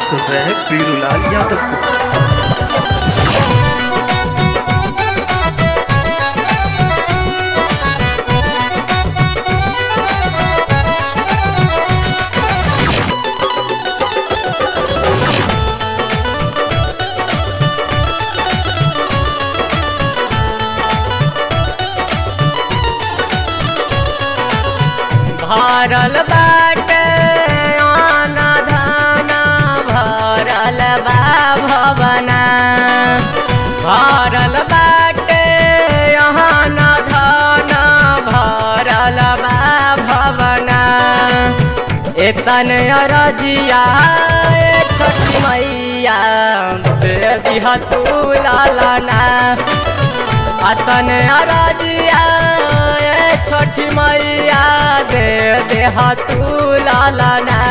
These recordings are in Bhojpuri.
सुन रहे हैं पीरूलाल यादव को भरल बाटे आना धाना भरल बा भवना भरल बाटे आना धाना भरल बा भवना एतन अरजिया ए छठी मैया दे दिहा तू लालना अतन अरजिया ए छठी मैया दे देहा तू लालना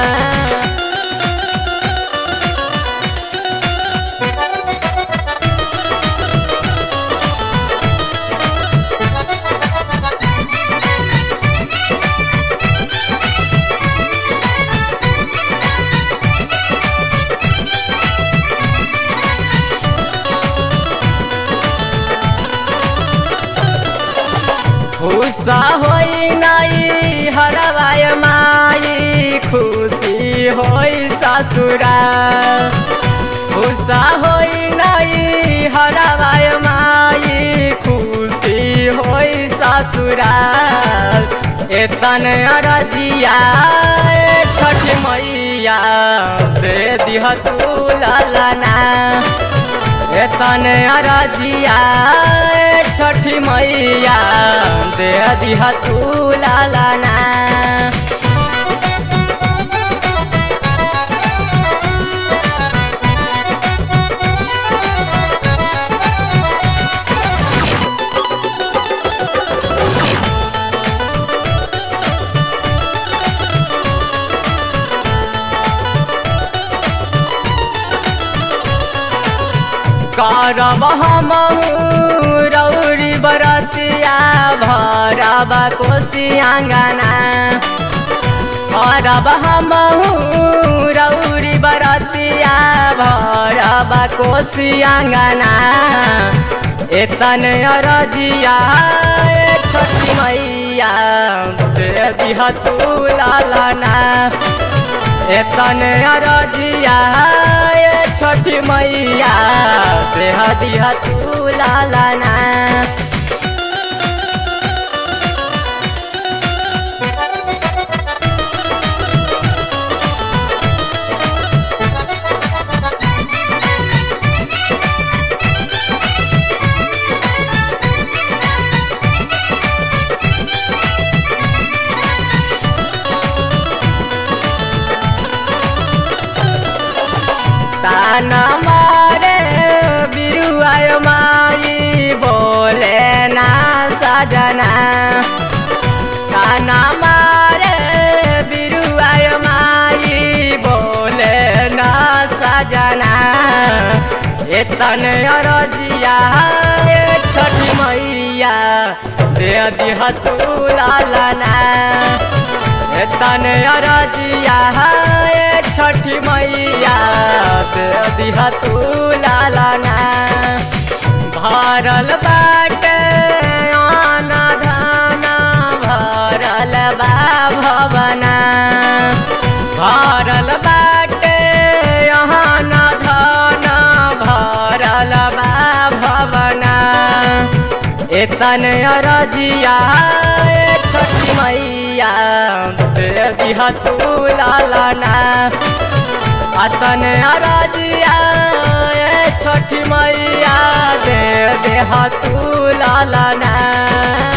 खुशा होई नाई हरवाय माई खुशी होई ससुरा खुशा होई नाई हरवाय माई खुशी होई ससुरा एतन अरजिया ए छठ मैया दे दिह तू लालना एतन अरजिया ए छठी मैया दे दिहा तू लालना करब हम रौरी बरतिया भरब कोशी आँगना करब हम रौरी बरतिया भरब कोशी आँगना एतन अरजिया ए छठी मैया दे दिहा तू लालना एतन अरजिया ए छठी मैया देह दिहा तू लालना ताना मारे बिरुआय माई बोले ना सजना ताना मारे बिरुआय माई बोले ना सजना एतन अरजिया ए छठी मैया दे दिहा तू लालना एतन अरजिया ए छठी मैया दे दिहा तू लालना भरल बाटे आना धाना भरल बा भवना भरल बाटे आना धाना भरल बा भवना एतन अरजिया ए छठी मैया दे दिहा तू लालना अतन अरजिया ए छठी मैया दे देहा तू लालना